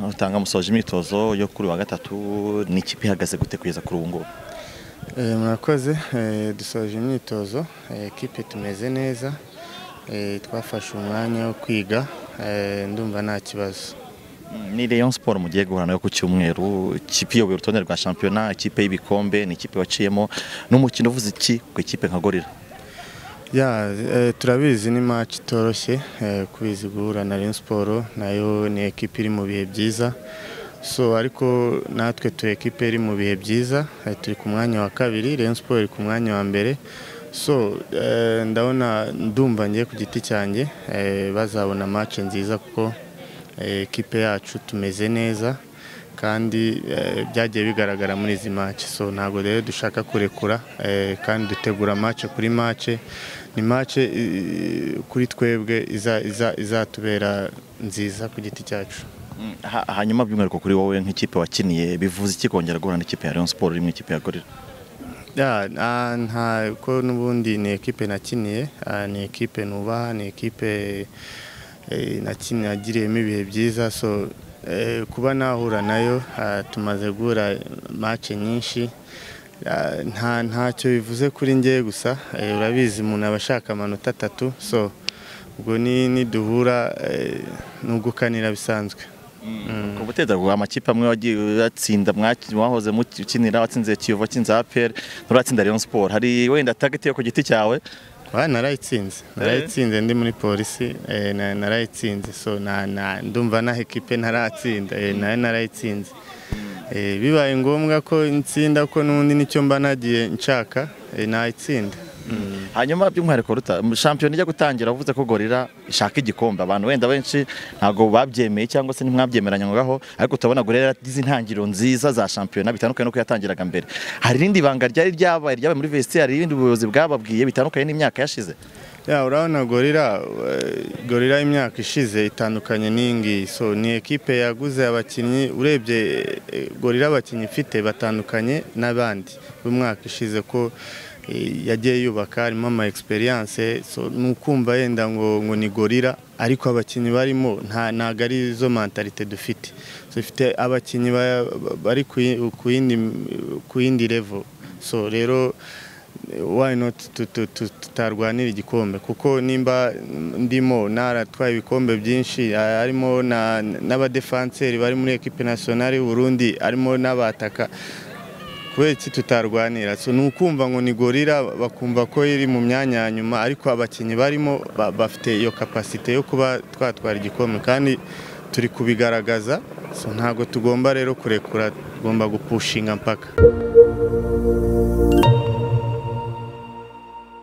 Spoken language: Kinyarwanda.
utanga musoje imyitozo yo kuri wa gatatu ni ikipe ihagaze gute kugeza kuri ubu ngubu Eh, murakoze eh, dusoje imyitozo eh, ekipe tumeze neza eh, twafashe umwanya wo kwiga eh, ndumva nta kibazo ni Rayon Sport mugiye guhura nayo ku cyumweru ikipe iyoboye urutonde rwa shampiyona ikipe y'ibikombe ni ikipe waciyemo n'umukino uvuze iki ku ikipe nka gorira ya eh, turabizi ni match itoroshye eh, kubizi guhura na Rayon Sport nayo ni ekipe iri mu bihe byiza so ariko natwe turi ekipe iri mu bihe byiza eh, turi ku mwanya wa kabiri Rayon Sport iri ku mwanya wa mbere so eh, ndabona ndumva ngiye ku giti cyanjye eh, bazabona match nziza kuko eh, ekipe yacu tumeze neza kandi eh, byagiye bigaragara muri izi match so ntabwo rero dushaka kurekura eh, kandi dutegura match kuri match ni match eh, kuri twebwe iza- iza- izatubera nziza ku giti cyacu Mm, ha- hanyuma by'umwihariko kuri wowe nk'ikipe wakiniye bivuze iki kongera guhura n'ikipe ya Rayon Sport iri mu ikipe ya gorira Ya, na- nta ko n'ubundi ni ekipe nakiniye ah, ni ekipe nubaha ni ekipe eh, nakiniye nagiriyemo ibihe byiza so eh, kuba nahura nayo ah, tumaze guhura match nyinshi Ah, nta ntacyo bivuze kuri njye gusa eh, urabizi umuntu aba ashaka amanota atatu so ubwo ni niduhura eh, nugukanira bisanzwe ku buteza bwa amakipe amwe wagiye uyatsinda mwaki- mwahoze mukinira watsinze Kiyovu watsinze APR nturatsinda Rayon Sport hari wenda target yo ku giti cyawe Wa narayitsinze narayitsinze ndi muri polisi eh, na- narayitsinze so na, na, ndumva naho ekipe ntaratsinda eh, nayo narayitsinze eh, bibaye ngombwa ko nsinda ko n'ubundi nicyo mba nagiye nshaka eh, nayitsinda hanyuma by'umwihariko ruta shampiyona ijya gutangira wavuze ko gorira ishaka igikombe abantu wenda benshi ntabwo babyemeye cyangwa se ntimwabyemeranya ngo ngaho ariko utabona gorira yaragize intangiriro nziza za shampiyona bitandukanye nuko yatangiraga mbere hari irindi banga ryari ryabaye ryabaye muri vestiaire hari irindi ubuyobozi bwababwiye bitandukanye n'imyaka yashize ya urabona gorira eh, gorira imyaka ishize itandukanye n'iyi ngiyi so ni ekipe yaguze abakinnyi urebye eh, gorira abakinnyi ifite batandukanye n'abandi b'umwaka ishize ko eh, yagiye yubaka harimo ama experience so ni ukumva yenda ngo ngo ni gorira ariko abakinnyi barimo nta ntago ari zo mentalite dufite so ifite abakinnyi ba- ba- bari ku yi- ku yindi ku yindi level so rero why not tu- tu- tu- tutarwanira igikombe kuko nimba ndimo naratwaye ibikombe byinshi a- harimo na- n'abadefanseri bari muri ekipe nasiyonari y'u Burundi harimo n'abataka kubera iki tutarwanira so ni ukumva ngo ni gorira bakumva ko iri mu myanya ya nyuma ariko abakinnyi barimo ba- bafite iyo kapasite yo kuba twatwara igikombe kandi turi kubigaragaza so ntabwo tugomba rero kurekura tugomba gupushinga mpaka